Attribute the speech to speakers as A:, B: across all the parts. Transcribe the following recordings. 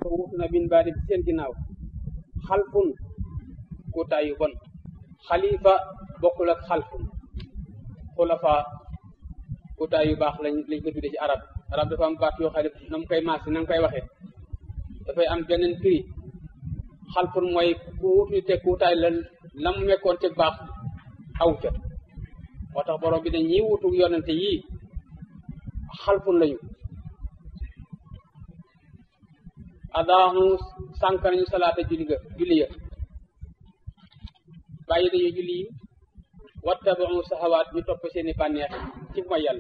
A: xalafa wuutu na bin baadi ci seen ginnaaw xalfun kuutaay yu bon xalifa bokkul ak xalfun xulafa kuutaay yu baax lañ lañ ko tuddee ci arab arab dafa am baat yoo xam ne na mu koy maas na nga koy waxee dafay am beneen prix xalfun mooy ku wutu te kuutaay la la mu nekkoon te baax aw ca moo tax borom bi ne ñii wutu yonente yii xalfun lañu adaamu sànk nañu salaata julli ga julli ya bàyyi dañu julli yi wattabaxu saxawaat ñu topp seeni bànneex ci mooy yàlla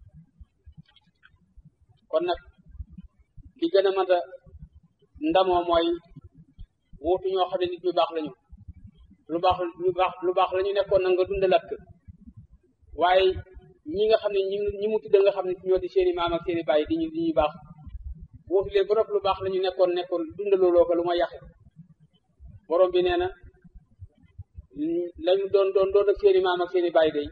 A: kon nag li gën a mën a ndamoo mooy wuutu ñoo xam ne nit ñu baax lañu lu baax lu baax lu baax la ñu nekkoon na nga dundalaat ko waaye ñi nga xam ne ñi ñi mu tudd nga xam ne ñoo di seeni maam ak seeni bàyyi di ñu di ñu baax wuutu leen ba lu baax la ñu nekkoon nekkoon dundaloo ko lu ma yàq borom bi nee na lañu doon doon doon ak seeni maam ak seeni bàyyi day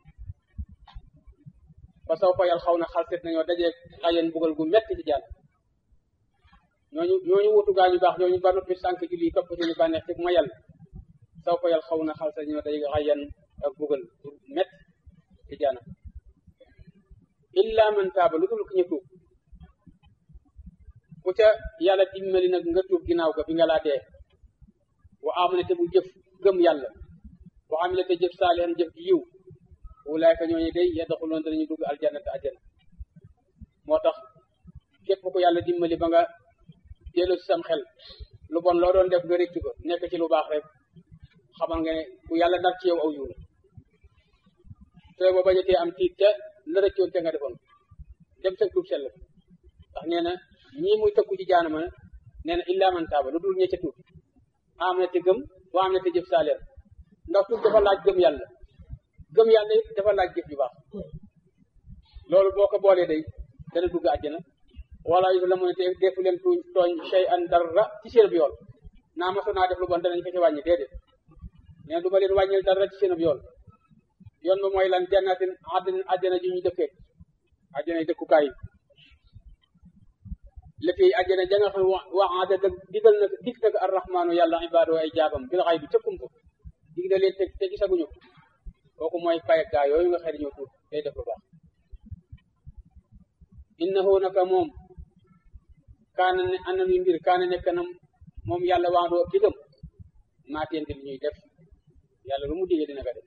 A: fa saw fa yal xaw na xalset nañoo dajee xayen bugal gu metti ci jàll ñooñu ñooñu wutu gaa ñu baax ñooñu ba noppi sànk julli topp seeni bànneex ci ma yàlla saw fa yal xaw na xalset ñoo dajee xayen ak bugal gu metti ci jàll illa man taaba lu dul ku ñu tuub ku ca yàlla dimbali nag nga tuub ginnaaw ga bi nga laa dee wa amana te bu jëf gëm yàlla wa amila te jëf saalihan jëf gi yiw ulaayka ñooñu day yadxuluun danañu dugg aljannata ajjana moo tax képp ku yàlla dimbali ba nga dellu si sam xel lu bon loo doon def nga rëcc ko nekk ci lu baax rek xamal nga ne ku yàlla nar ci yow aw yiw la te ba bañatee am tiit te la rëccoon te nga defoon dem sa tuub sell ndax nee na ñii muy tëkku ci jaanama nee na illa man taaba lu dul ñecca tuub am na te gëm waa am na te jëf saaleer ndax tuub dafa laaj gëm yàlla gëm yàlla it dafa laaj jëf yu baax loolu boo ko boolee day dana dugg àjjana wala yu la mu ne te defu leen tuuñ tooñ shay an dara ci seen yool naa maso naa def lu bon danañ ko ci wàññi déedéet nee du ma leen wàññil dara ci seen yool yoon ba mooy lan jannatin àddina àjjana ji ñu dëkkee àjjana yi dëkkukaay yi léegi àjjana ja nga xam wa aada dëgg digal na dig nag arrahmaanu yàlla ibaado ay jaabam bil xay bi cëkkum ko dig na leen te te gisaguñu kooku mooy payag gaa yooyu nga xëy ñoo tuut day def lu baax innahu naka moom kaana ne ana luy mbir kaana nekk na moom yàlla waandoo digam maatente li ñuy def yàlla lu mu digee dina ko def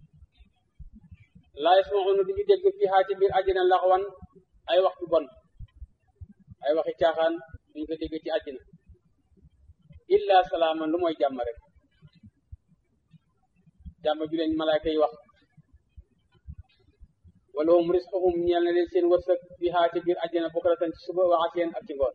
A: laa yasmaxuuna duñu dégg fii xaa ci biir àjjana laxwan ay waxtu bon ay waxi caaxaan duñ ko dégg ci àjjana illa salaaman lu mooy jàmm rek jàmm ju leen malaaka yi wax wala hum risquhum ñeel na leen seen wërsëg fiha ci biir àjjana bukratan ci suba wa asiyaan ak ci ngoon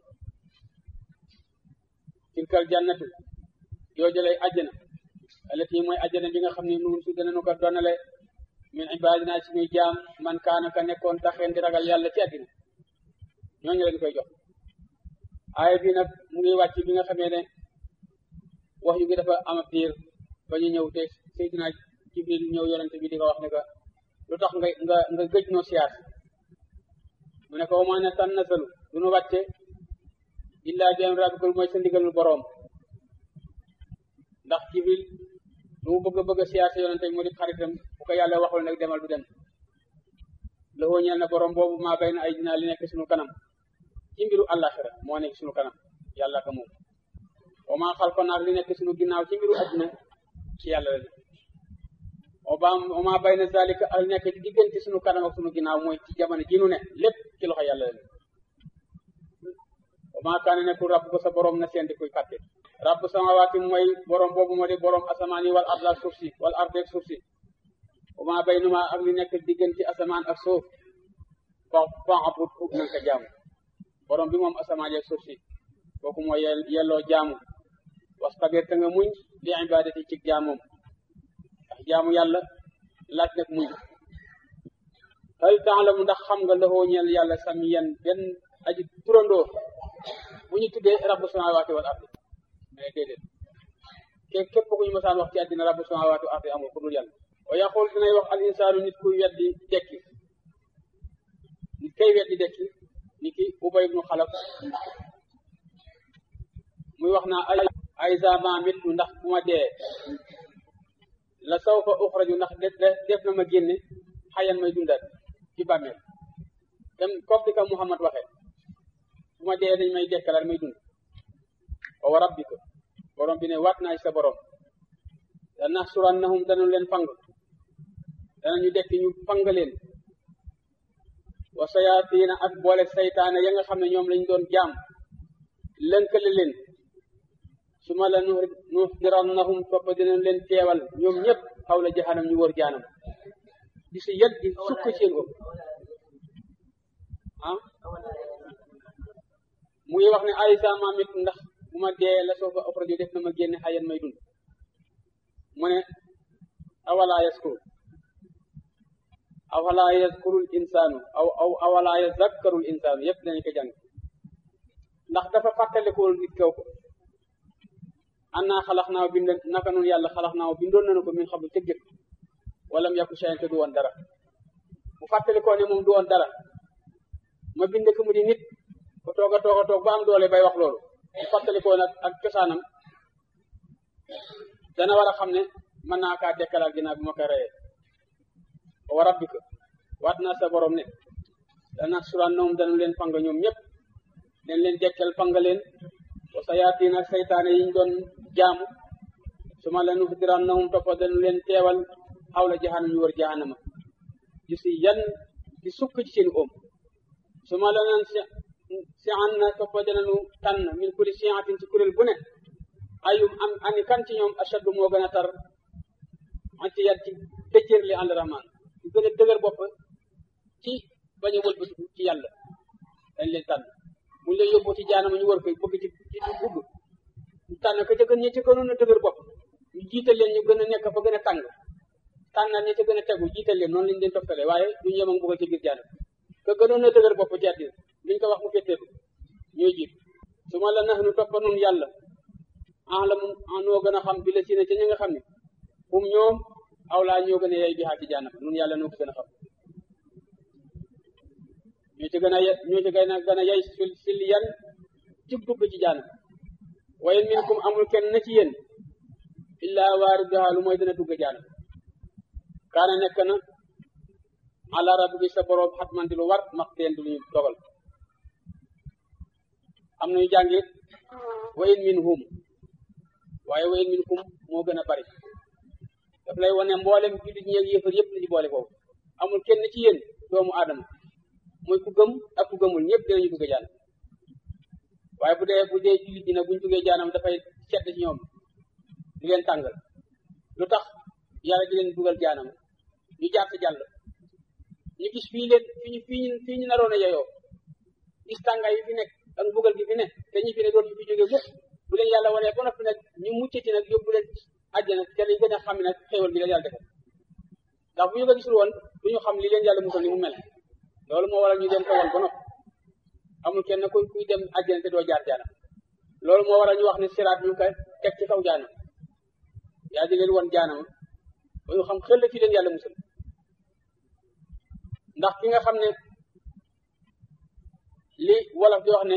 A: tilkal jannatu yoo jëlay àjjana alati mooy àjjana bi nga xam ne nuun su danañu ko donale min ibadina ci ñuy jaam man kaana ka nekkoon taxeen di ragal yàlla ci àddina ñooñu leen koy jox aaya bi nag mu ngi wàcc bi nga xamee ne wax yu ngi dafa am ab diir ba ñu ñëw te Seydina Jibril ñëw yonente bi di ko wax ne que lu tax nga nga nga gëj noo siyaar mu ne ko wa maa ne tan nasalu du nu wàcce illaa bi amri rabbikal mooy sa ndigalul boroom ndax Jibril lu mu bëgg a bëgg a siyaar sa yonente bi mu di xaritam bu ko yàlla waxul nag demal du dem la woo ñeel na boroom boobu maa bay na ay dinaa li nekk suñu kanam ci mbiru àllaxira moo nekk suñu kanam yàlla ka moom wa maa xalqanaa li nekk suñu ginnaaw ci mbiru àddina ci yàlla la wa maa bayna zalika ak nekk ci diggante suñu kanam ak suñu ginnaaw mooy ci jamono ji nu ne lépp ci loxo yàlla la wa maa kaana nekkul rabb ko sa borom na seen di koy fàtte rabb samawaati mooy borom boobu moo di borom asamaan yi wal ard ak suuf si wal ard ak suuf si wa maa baynuma ak li nekk diggante asamaan ak suuf fa fa'bud na nga ko jaamu borom bi moom asamaan yi ak suuf si kooku mooy yelloo jaamu wastabir te nga muñ li ibadati ci jaamoom ndax jaamu yàlla laaj nag muñ hal taalamu ndax xam nga laxoo ñeel yàlla samiyan benn aji turandoo bu ñu tuddee rabbu samawaati wal ardi mais déedéet ke képp ku ñu masaan wax ci àddina rabbu samawaati wal ardi amul ku dul yàlla wa yaqul dinay wax al insaanu nit kuy weddi dekki nit kay weddi dekki ni ki ubay ibnu xalaf muy wax naa ay ay zama mittu ndax bu ma dee la saw fa uxraju ndax def na ma génne xayan may dundat ci bàmmeel dem comme di ko Muhammad waxee bu ma dee dañ may dekkalaat may dund wa wa rabbika borom bi ne waat naa sa borom dana surannahum danu leen fang danañu dekk ñu fang leen wa sayaatiina ak boole saytaane ya nga xam ne ñoom lañ doon jaam lënkale leen su ma la nu nuxdirannahum topp dinañ leen teewal ñoom ñëpp xaw la jahanam ñu wër jaanam di si yet di sukk seen ëpp ah mu ngi wax ne aysa ma mit ndax bu ma dee la soo fa ofrajo def na ma génne xayan may dund mu ne awala yaskuru awala yazkurul insaanu aw aw awala yazakkarul insaanu yëpp dinañ ko jàng ndax dafa fàttalikool nit kaw ko annaa xalax naaw bind naka noonu yàlla xalax naaw bindoon nañu ko min xam ca jëkk wala mu yàkku shayan te du woon dara bu fàttalikoo ne moom du woon dara ma bind ko mu di nit ba toog a toog a toog ba am doole bay wax loolu bu fàttalikoo nag ak cosaanam dana war a xam ne mën naa kaa dekkalaat ginnaaw bi ma ko reyee wa rabbika waat naa sa borom ne dana surannahum dana leen fanga ñoom ñëpp leen leen dekkal fanga leen wa sayaatiin ak saytaane yi ñu doon jaamu su ma leen uxdirannahum toppa dana leen teewal xawla jahanam ñu wër jahannama di si yan di sukk ci seen oom su ma leen si an na toppa danañu tànn min kulli siatin ci kuréel bu ne ayum am ani kan ci ñoom ashaddu moo gën a tar an ci yat ci dëjër li ànd rahman ñu gën a dëgër bopp ci bañ a wëlbatiku ci yàlla dañ leen tànn buñ leen yóbbu ci jaanama ñu war koy bëgg ci ci dugg ñu tànn ka ca gën ñi ci gënoon a dëgër bopp ñu jiital leen ñu gën a nekk fa gën a tàng tànnaat ñi ca gën a tegu jiital leen noonu lañ leen toftale waaye duñu yem ak bëggal ci biir jaanam ka gënoon a dëgër bopp ci àddina liñ ko wax mu fetteeku ñooy jiit su ma la nax nu toppa nun yàlla ah la mu noo gën a xam bi la si ne ca ñi nga xam ne hum ñoom aw laa ñoo gën a yey bi xaati jaanam nun yàlla noo ko gën a xam ñoo ci gën a ñoo ci gën a gën a yey sil yan ci dugg ci jaanam waaye minkum amul kenn na ci yéen illaa waariduhaa lu mooy dina dugg jaanam kaana nekk na ala rabbi sa boroom xatman di lu war maxteen di lu ñu dogal am nañu jàngi wa in minhum waaye wa in minkum moo gën a bari daf lay wane mboolem jullit ñeeg yëfar yëpp la ci boole foofu amul kenn ci yéen doomu aadama muy ku gëm ak ku gëmul ñëpp dinañu dugg jaan waaye bu dee bu dee jullit ñi nag buñ duggee jaanam dafay sedd ci ñoom di leen tàngal lu tax yàlla di leen dugal jaanam ñu jaar ci jàll ñu gis fii leen fi ñu fii ñu fii ñu naroon a yeyoo gis tàngaay yi fi nekk ak mbugal gi fi ne te ñi fi ne dootu fi jógee mukk bu leen yàlla wanee ba noppi nag ñu muccati nag yóbbu leen àjjana te lañ gën a xam nag xéewal gi leen yàlla defal ndax bu ñu ko gisul woon du ñu xam li leen yàlla musal ni mu mel loolu moo waral ñu dem ko woon ba noppi amul kenn kuy kuy dem àjjana te doo jaar jaanam loolu moo waral ñu wax ne siraat ñu ko teg ci kaw jaanam yaa di leen won jaanam ba ñu xam xel fi leen yàlla musal ndax ki nga xam ne li wolof di wax ne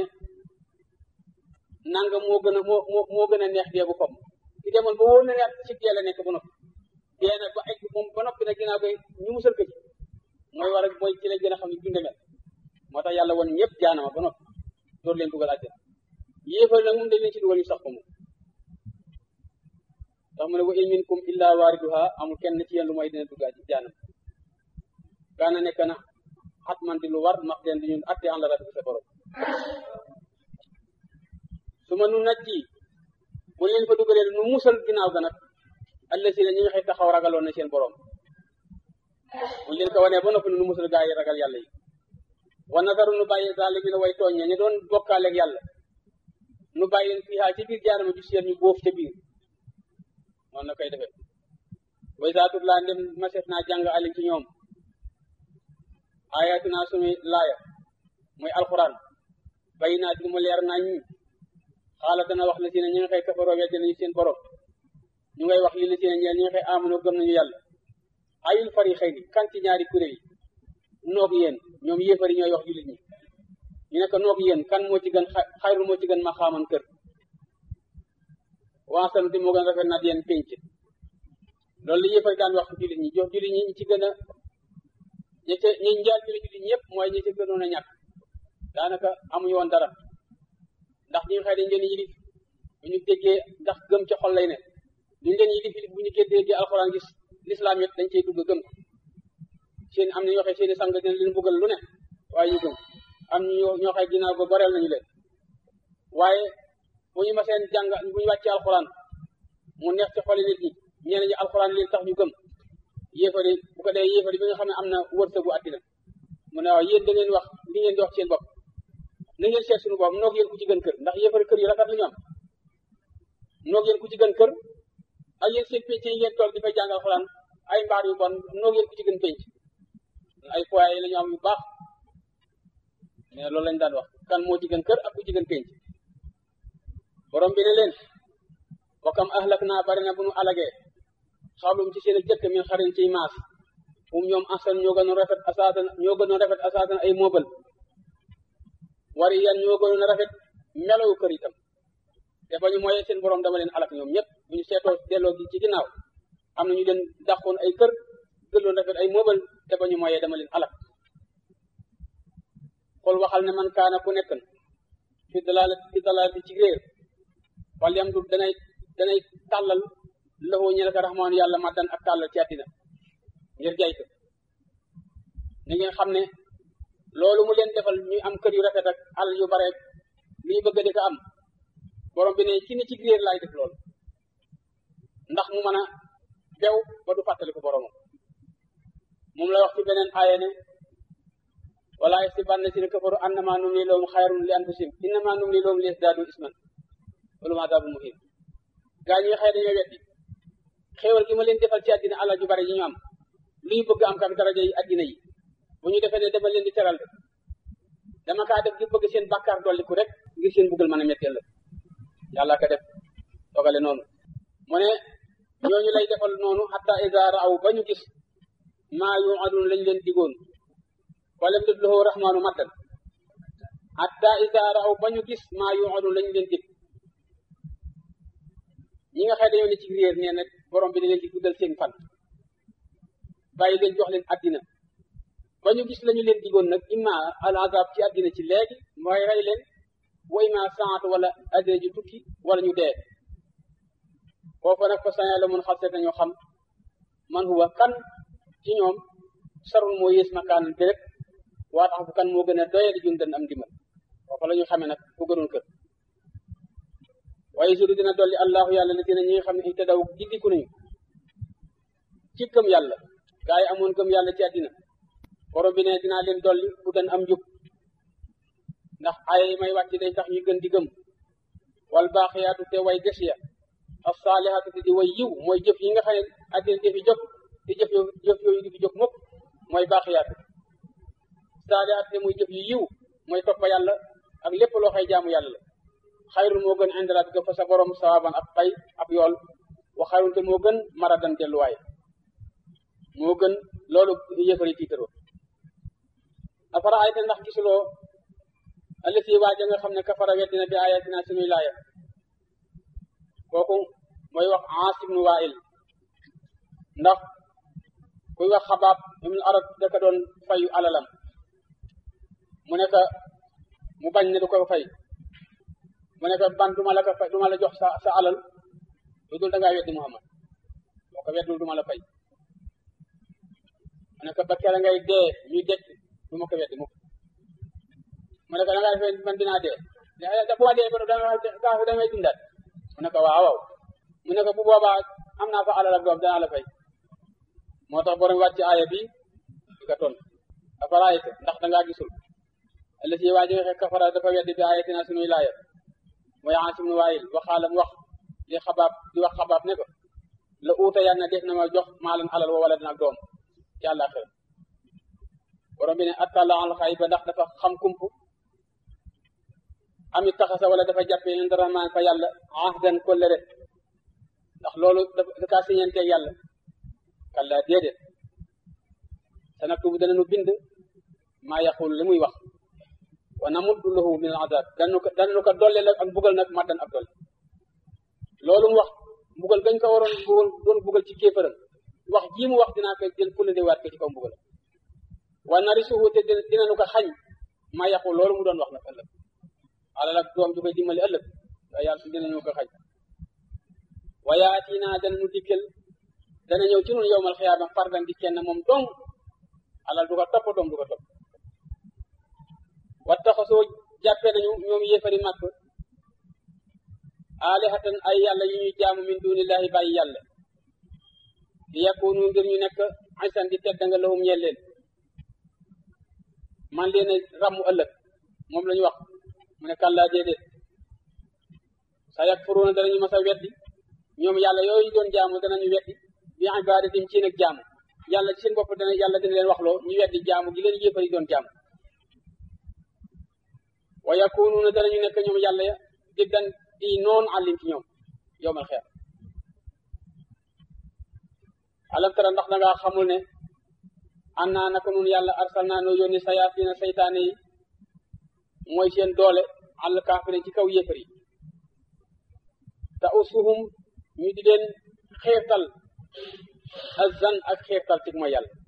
A: nanga moo gën a moo moo moo gën a neex dee bu kom ki demoon ba wóor na ne ci dee la nekk ba noppi dee nag ba egg moom ba noppi nag ginnaaw koy ñu musal ko ci mooy war a mooy ci lañ gën a xam ne dunde mel moo tax yàlla woon ñëpp jaanama ba noppi door leen dugal àjjana yéefal nag moom dañ leen ci dugal ñu sax ko moom ndax mu ne wa in minkum illa waariduha amul kenn ci yéen lu mooy dina duggaa ci jaanam kaana nekk na xat man di lu war max teen di ñun atte an la rabbi sa borom su ma nu naj ci bu leen fa dugalee nu musal ginnaaw ga nag alla si ne ñi nga xëy taxaw ragaloon na seen borom bu leen ko wanee ba noppi nu musal gaa yi ragal yàlla yi wa nadaru nu bàyyi zaalimiina way tooñ ña doon bokkaaleeg yàlla nu bàyyi leen fii ci biir jaanama ju seen ñu boof ca biir noonu na koy defee way saatut laa ndem maseef naa jàng alim ci ñoom ayatina suñuy laaya muy alquran bay naa di mu leer nañ xaala dana wax la si ne ñi nga xëy kafaroo weddi nañu seen borom ñu ngay wax li la si ne ñi nga xëy amunoo gëm nañu yàlla ayul fari xëy ni kan ci ñaari kuréel yi noog yéen ñoom yéefari ñooy wax jullit ñi ñu ne ko noog yéen kan moo ci gën xayrul moo ci gën ma xaaman kër waasanu ti moo gën a rafet na yéen pénc loolu li yëfar daan wax jullit ñi jox jullit ñi ñi ci gën a ñi ca ñi njaal jullit jullit ñëpp mooy ñi ci gënoon a ñàkk daanaka amuñu woon dara ndax ñi nga xëy dañ leen yilif bu ñu déggee ndax gëm ca xol lay ne duñ leen yilif yilif bu ñu koy déggee alxuraan gis lislaam it dañ cey dugg gëm ko seen am na ñoo xëy seeni sang dina leen buggal lu ne waaye ñu gëm am ñu ñoo xëy ginnaaw ba bareel nañu leen waaye bu ñu ma seen jàng bu ñu wàccee alxuraan mu neex ci xoli nit ñi ñeneen ñi alxuraan leen tax ñu gëm yéefari bu ko dee yéefari bi nga xam ne am na wërsëgu àddina mu ne waaw yéen da ngeen wax li ngeen di wax seen bopp na ngeen seet suñu bopp noog yéen ku ci gën kër ndax yéefari kër yu rafet la ñu am noog yéen ku ci gën kër ak yéen seen pénc yi ngeen toog di fay jàng alxuraan ay mbaar yu bon noog yéen ku ci gën pénc ay foyer yi la ñu am yu baax mais loolu lañ daan wax kan moo ci gën kër ak ku ci gën pénc borom bi ne leen wakam ahlak naa bari na bu nu alagee xawlum ci seen jëkk min xarin ciy maas um ñoom asan ñoo gënoon rafet asaatan ñoo gënoon rafet asaatan ay moobal wari yan ñoo gënoon rafet melawu kër itam te ba ñu mooyee seen borom dama leen alak ñoom ñëpp bu ñu seetoo delloo gi ci ginnaaw am na ñu leen dàqoon ay kër gënoon rafet ay moobal te ba ñu mooyee dama leen alak xool waxal ne man kaana ku nekk fi dalaal fi dalaal ci réer wala yam du danay danay tàllal loxo ñe ko raxmaan yàlla maddan ak tàllal ci àddina ngir jaay ko ni ngeen xam ne loolu mu leen defal ñu am kër yu rafet ak alal yu bare lu ñu bëgg di ko am borom bi ne ci ni ci réer laay def loolu ndax mu mën a bew ba du fàttali ko boromam moom la wax ci beneen aaya ne wala yahsabanna llaziina kafaru annamaa numlii lahum xayrun li anfusihim innamaa numlii lahum liyazdaaduu isman wa lahum azaabun muhiin gaa ñi nga xëy dañoo weddi xéewal gi ma leen defal ci àddina alal ju bare yi ñu am lu ñu bëgg am kam daraja yi àddina yi bu ñu defee ne dama leen di teral de dama kaa def ngir bëgg seen bàkkaar dolliku rek ngir seen buggal mën a metteel la yàlla ka def dogale noonu mu ne ñooñu lay defal noonu hatta iza raaw ba ñu gis maa yuadun lañ leen digoon walam yudlahu rahmaanu maddan hatta iza raaw ba ñu gis maa yuadun lañ leen dig ñi nga xëy dañoo ne ci réer nee na borom bi da leen di guddal seen fan bàyyi leen jox leen addina ba ñu gis lañu leen digoon nag imma al azab ci addina ci léegi mooy rey leen wa imma saat wala addina ji tukki wala ñu dee foofu nag fa saña la mun xal seet nañoo xam man huwa kan ci ñoom sarul moo yées makaanan bi rek waa tax bu kan moo gën a doye di jun dan am dimbal foofu la ñu xamee nag ku gënoon kër waaye suru dina dolli allahu yàlla la dina ñi nga xam ne ihtadaw gindiku nañu ci gëm yàlla gaa yi amoon gëm yàlla ci àddina borom bi ne dinaa leen dolli bu dan am njub ndax ay may wàcc day tax ñu gën di gëm wal baaxiyaatu te way des ya as-saalihaatu te di way yiw mooy jëf yi nga xam ne àddina di fi jóg te jëf yo jëf yooyu di fi jóg mukk mooy baaxiyaatu saalihaatu te muy jëf yu yiw mooy toppa yàlla ak lépp loo xay jaamu yàlla la xayrun moo gën indi rabbika fa sa borom sawaban ak pay ab yool wa xayrun te moo gën maradan delluwaay moo gën loolu yëfari tiitaroo afara ayta ndax gisuloo allati waaja nga xam ne kafara weddina bi ayatina sunuy laaya kooku mooy wax Aas ibnu Waa'il ndax kuy wax xabaab ibnu arab daka doon fayu alalam mu ne ka mu bañ ne du ko fay mu ne ko ban duma la ko fay duma la jox sa sa alal lu dul da ngaa weddi Muhammad boo ko weddul duma la fay mu ne ko ba kere ngay dee ñuy dekk du ma ko weddi mukk mu ne ko da ngaa defee man dinaa dee da bu ma dee ba gaa fi damay dundaat mu ne ko waaw waaw mu ne ko bu boobaa am naa fa alal ak doom danaa la fay moo tax borom wàcc aaya bi di ko ton afaraayta ndax da ngaa gisul allati waa ji nga xam kafara dafa weddi bi ayatina sunuy laaya mooy Aas ibnu Waayil waxaalam wax li xabaab di wax xabaab ne ko la uuta yan na def na ma jox maalan alal wa wala dina ak doom ci àllaaxira borom bi ne attala al xay ba ndax dafa xam kump amit taxasa wala dafa jàppee inda rahmaan fa yàlla ahdan kollëre ndax loolu dafa kaa siñeenteeg yàlla kalla déedéet sa naktubu dana nu bind maa yaqul li muy wax wa namuddu lahu min al azab danu ko danu ko dolle la ak bugal nag maddan ak dolle loolu mu wax mbugal gañ ko waroon mbugal doon mbugal ci kéefëram wax jii mu wax dinaa ko jël fulla de waat ko ci kaw mbugal wa narisuhu te dinañu ko xañ ma yàqu loolu mu doon wax nag ëllëg alal ak doom du koy dimbali ëllëg waaye yàlla su dinañu ko xañ wa yaatina danañu dikkel dana ñëw ci nun yowmal xiyaama fardan di kenn moom dong alal du ko topp doom du ko topp wattaxasoo jàppe nañu ñoom yéefari màkk alihatan ay yàlla yu ñuy jaamu min dunillahi bàyyi yàlla di yakunu ngir ñu nekk aysan di tedd nga lahum ñeel leen man leen a ràmmu ëllëg moom la ñu wax mu ne kàllaa déedéet sa yakfuruuna danañu mas a weddi ñoom yàlla yooyu doon jaamu danañu weddi bi ibadatim ci nag jaamu yàlla ci seen bopp dana yàlla dina leen waxloo ñu weddi jaamu gi leen yéefari doon jaamu wa yakunuuna danañu nekk ñoom yàlla ya diggan di noon àllim ci ñoom yowmal xeer alam tara ndax dangaa xamul ne an naa naka nun yàlla arsal naa noo yónni sayaatiina saytaane yi mooy seen doole àll kaafire ci kaw yéefar yi te usuhum ñu di leen xeertal azan ak xeertal ci mooy yàlla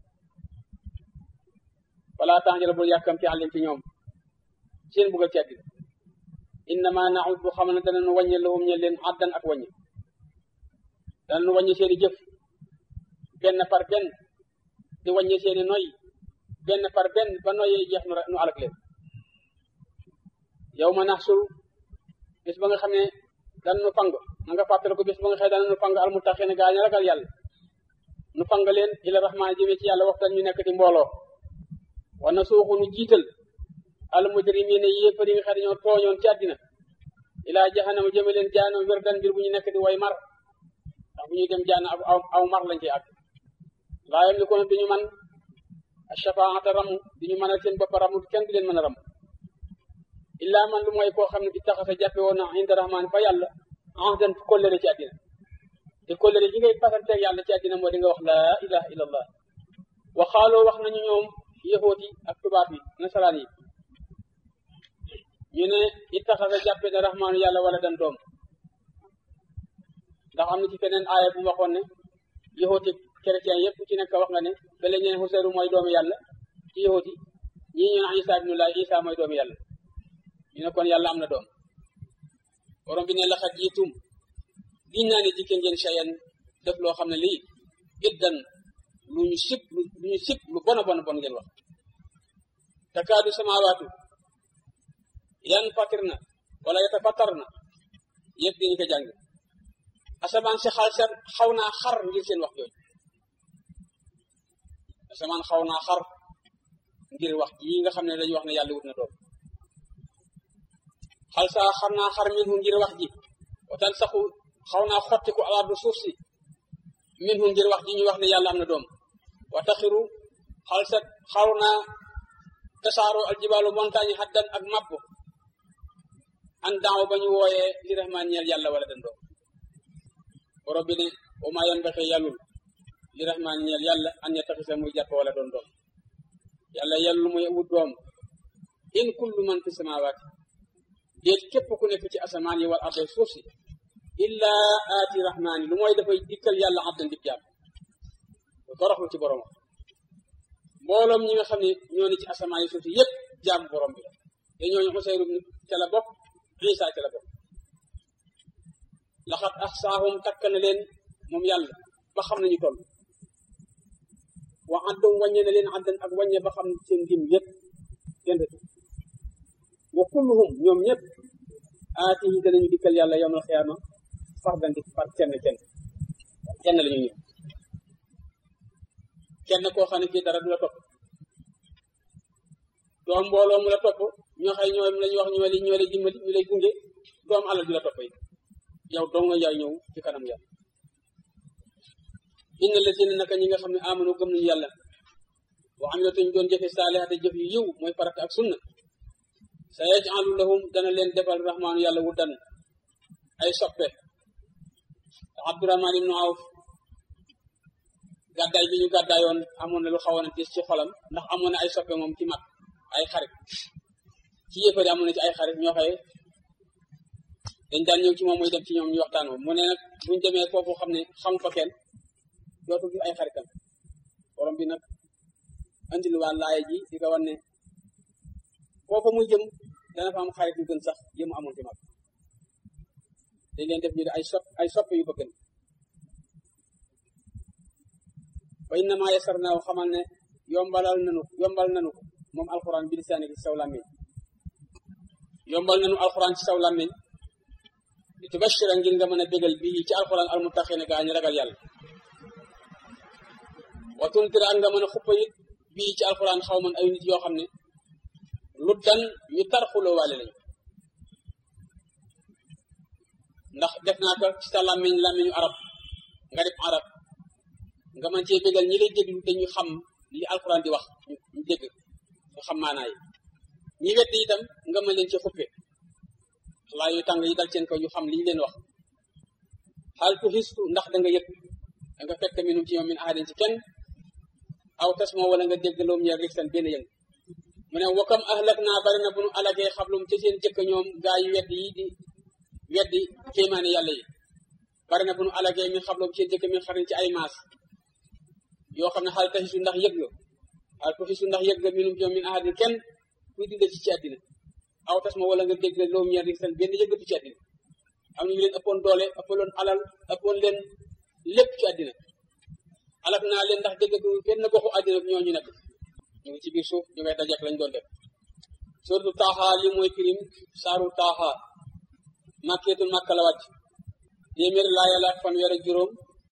A: wala tànjala bul yàkkamti àllim ci ñoom seen bugg a ceddi innama naud bu xam ne danañu wàññe lahum ñe leen addan ak wàññe danañu wàññe seeni jëf benn par benn di wàññe seeni noy benn par benn ba noyee jeex nu nu alak leen yow ma naxsul bis ba nga xam ne danañu fang na nga fàttale ko bis ba nga xam ne danañu fang almuttaqiina gaa ñu ragal yàlla nu fang leen ila rahmaan jëmee ci yàlla waxtaan ñu nekk ci mbooloo wa na suuxu nu jiital al mujrimiina yéefar yi nga xam ne ñoo tooñoon ci àddina ilaa jahannama jëme leen jaanam wirdan mbir bu ñu nekk di way mar ndax bu ñuy dem jaan aw aw mar lañ ci àgg laa yamlikuuna duñu man shafaata ramu duñu mën a seen bopp ramu kenn du leen mën a ramu illaa man lu mooy koo xam ne ittaxasa jàppe woon na inda rahmaan fa yàlla ahdan kóllëre ci àddina te kóllëre ji ngay pasanteeg yàlla ci àddina moo di nga wax laa ilaha illa allah wa xaaloo wax nañu ñoom yahoot yi ak tubaab yi nasaraan yi ñu ne ittaxasa jàppe na rahmaanu yàlla wala dan doom ndax am na ci feneen aaya bu waxoon ne yahooti chrétien yëpp ci nekk wax nga ne bele ñeen Xuseyru mooy doomu yàlla ci yahooti ñii ñu ne Isa ibnullah Isa mooy doomu yàlla ñu ne kon yàlla am na doom borom bi ne laxat jiitum giñ naa ne dikke ngeen chayan def loo xam ne lii iddan lu ñu sib lu ñu sib lu bon a bon a bon ngeen wax takaadu samaawaatu yan fatir na wala yata fatar na yëpp dañu ko jàng asamaan si xal sa xaw naa xar ngir seen wax jooju asamaan xaw naa xar ngir wax yi nga xam ne dañuy wax ne yàlla wut na doom xal saa xar naa xar minhu ngir wax ji watan saxu xaw naa xottiku alaardu suuf si minhu ngir wax ji ñu wax ne yàlla am na doom wa taxiru xal sa xaw naa tasaaroo aljibaalu montagne haddan ak mapp an daaw ba ñu wooyee li rahmaan ñeel yàlla wala den doom borom bi ne wa maa yanbaxi yàllul li rahmaan ñeel yàlla an yattaxisa muy jàpp wala doon doom yàlla yàllu muy wut doom in kullu man fi samaawaati déet képp ku nekk ci asamaan yi wal arde suuf si illa aati rahmaani lu mooy dafay dikkal yàlla abdan dib jàpp toroxlu ci borom mbooloom ñi nga xam ne ñoo ne ci asamaan yi suuf si yépp jaamu borom bi la te ñooñu Usayru ca la bokk Isa ca la bokk laxat axsaahum takk na leen moom yàlla ba xam nañu toll wa addum wàññe na leen addan ak wàññe ba xam seen lim yépp kenn wa kulluhum ñoom ñëpp aati yi danañu dikkal yàlla yawmal xiyaama fardan di par kenn kenn kenn la ñu ñëw kenn koo xam ne kii dara du la topp doom mbooloo mu la topp ñoo xëy ñoo la ñu wax ñoo lay ñoo lay dimbali ñu lay gunge doom alal du la topp yi yow dong nga yaay ñëw ci kanam yàlla inna lazina naka ñi nga xam ne amanu gëm nañu yàlla wa amilatuñ doon jëfe saalihate jëf yu yiw mooy farata ak sunna sa yajalu lahum dana leen defal rahmaanu yàlla wuddan ay soppe abdurahman ibnu awf gàddaay bi ñu gàddaayoon amoon na lu xawoon a gis ci xolam ndax amoon na ay soppe moom ci mag ay xarit ci yëppari amoon na ci ay xarit ñoo xëye dañ daan ñëw ci moom muy dem ci ñoom ñu waxtaan moom mu ne nag buñ demee foofu xam ne xam fa kenn dootu gis ay xaritam borom bi nag andil waa laaya ji di ko wan ne foofa muy jëm dana fa am xarit yu gën sax yëmu amoon ci mag dañ leen def ñu de ay sop ay soppe yu bëgg wa innama yasarnaahu xamal ne yombalal nanu yombal nanu ko moom alxuraan bi lisaani ci saw làmmiñ yombal nanu alxuraan ci saw làmmiñ di tubashira ngir nga mën a bégal bii ci alxuraan almuttaqiina gaa ñu ragal yàlla wa tuntira ak nga mën a xuppa it bii ci alxuraan xaw man ay nit yoo xam ne lu dan ñu tarxuloo waale lañu ndax def naa ko ci sa làmmiñ làmmiñu arab nga def arab nga mën cee bégal ñi lay déglu te ñu xam li alxuraan di wax ñu dégg nga xam maanaa yi ñi wedd itam nga mën leen ci xuppe laa yu tàng yi dal seen ko ñu xam li ñu leen wax xaal tu xistu ndax da nga yëg da nga fekk minum ci ñoom min ahadin ci kenn aw tas moo wala nga dégg loom ñeer rik seen benn yëng mu ne wakam ahlak naa bari na bu nu alagee xablum ci seen jëkk ñoom gaa yu wedd yi di weddi kéemaane yàlla yi bari na bu nu alagee min xablum seen jëkk min xarin ci ay maas yoo xam ne xaal taxisu ndax yëg nga xaal taxisu ndax yëg nga minum ci ñoom min ahadin kenn kuy dund ci ci àddina aw tas ma wala nga dégg loom ñeer rik seen benn yëggatu ci àddina am nañu leen ëppoon doole ëppaloon alal ëppoon leen lépp ci àddina alak naa leen ndax dégg benn goxu àddina ñoo ñu nekk ñu ngi ci biir suuf ñu ngay dajeek lañ doon def surtout taaxa li mooy firim saaru taaxa màkkeetul màkka la wàcc téeméer laaya la fanweer ak juróom